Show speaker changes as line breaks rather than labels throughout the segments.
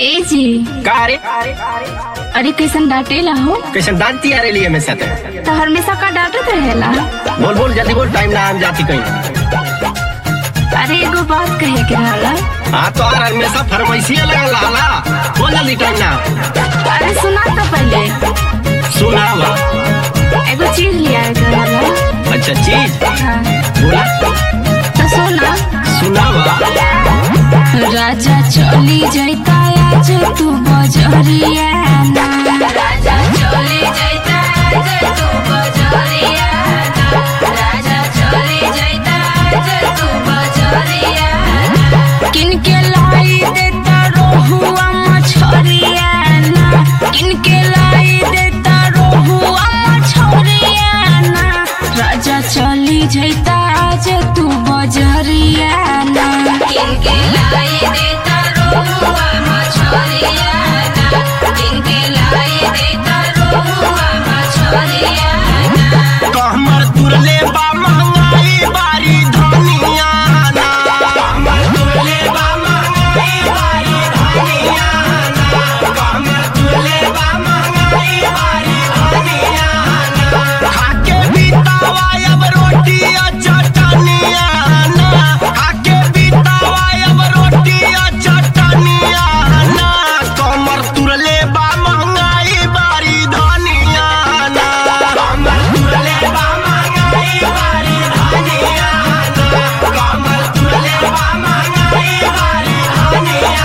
ए जी
का रे
अरे कैसन डांटेला हो
कैसे डांटती आ रही है हमेशा ते
तो हमेशा का डांटत रहेला
बोल बोल जल्दी बोल टाइम ना हम जाती कहीं
अरे एगो बात कहे के रहला
हाँ तो यार हमेशा फरमाइशी लगल हाला बोल जल्दी टाइम ना
अरे सुना तो पहले
सुना बा
एगो चीज लिया के रहला
अच्छा चीज
हाँ,
बोला
तो सुना
सुना बा
राजा चली जैता आज तू बजरिया ना राजा चली जैता आज तू बजरिया ना राजा चली जैता आज तू बजरिया ना किनके लाई देता रोहुआ मछरिया ना किनके लाई देता रोहुआ मछरिया ना राजा चली जैता आज तू बजरिया ना किनके लाई देता रोहुआ मछरिया ना किनके लाई देता रोहुआ मछरिया ना
कहमर तुरले बा महंगाई बारी धनिया ना कहमर तुरले बा महंगाई बारी धनिया ना कहमर तुरले बा महंगाई बारी धनिया ना खाके बीतावा अब रोटी आ चटनिया ना खाके बीतावा अब रोटी आ चटनिया ना कहमर तुरले बा महंगाई बारी धनिया ना कहमर तुरले बा महंगाई बारी धनिया ना कहमर तुरले बा महंगाई बारी धनिया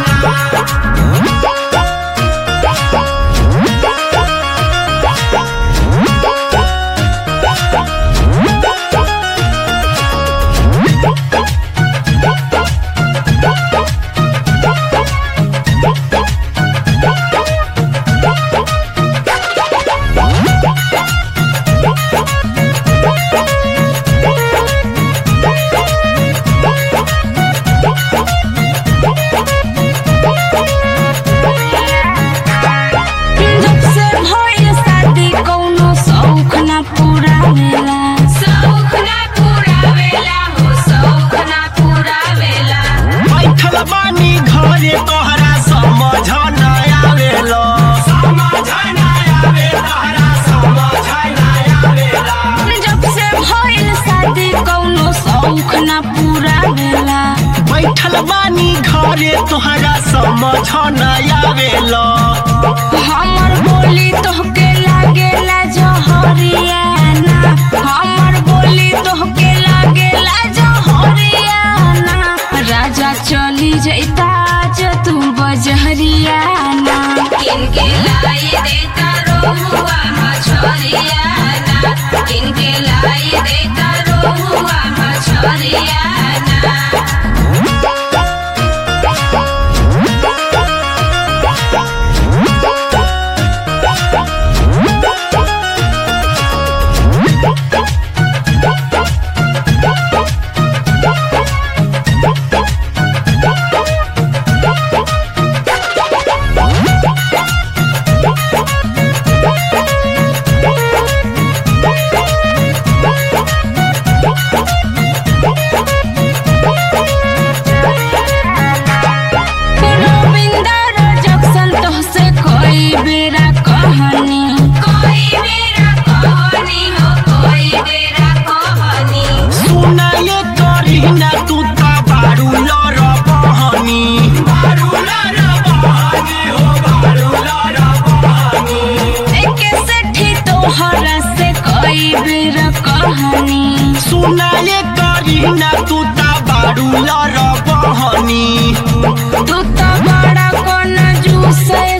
ना
जब से भइल शादी कौनो शौक ना पूरा भेला शौक ना पूरा भेला हो शौक ना पूरा भेला
बैठल बानी घरे तोहरा समझ न आवेलो समझ न आवे तोहरा समझ न आवेला
जब से भइल शादी कौनो शौक ना पूरा भेला
बैठल बानी घरे तोहरा समझ न आवेलो
हमर बोली तोहके लागेला जहरिया ना हमर बोली तोहके लागेला जहरिया ना राजा चली जैता आज तू बजहरिया ना किनके लाई देता रोहुआ मछरिया ना किनके लाई देता रोहुआ मछरिया ना रविंदर जक्सन तोहसे कोई बेरा कहानी कोई बेरा कहानी हो कोई बेरा कहानी
सुनाए करी ना तू ता बारू लर बहनी बारू लर बहनी हो बारू लर बहनी
एके सेठी तोहरा से कोई बेरा कहानी
सुनाए करी ना तू ता बारू लर बहनी
तू तो बड़ा कोन जूसे